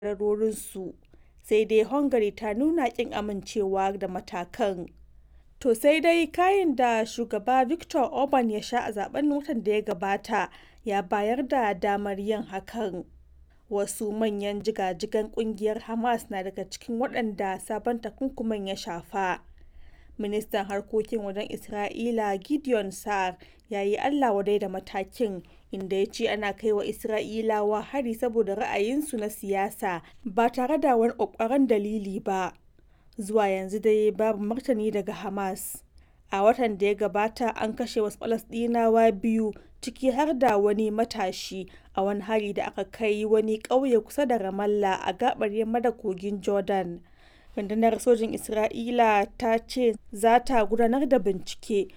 kadarorinsu, sai dai Hungary ta nuna ƙin amincewa da matakan. To sai dai kayin da shugaba Viktor Orban ya sha a zaben watan da ya gabata ya bayar da damar yin hakan. Wasu manyan jigajigan kungiyar Hamas na daga cikin waɗanda sabon takunkumin ya shafa. Ministan harkokin wajen Isra'ila Gideon Sa'ar ya yi Allah wadai da matakin inda ya ce ana kai wa Isra'ilawa hari saboda ra'ayinsu na siyasa ba tare da wani ƙwaƙƙwaran dalili ba. Zuwa yanzu dai babu martani daga Hamas. A watan da ya gabata an kashe wasu Falasɗinawa biyu ciki har da wani matashi a wani hari da aka kai wani ƙauye kusa da Ramallah a gaɓar yamma da kogin Jordan. rundunar sojin isra'ila ta ce za ta gudanar da bincike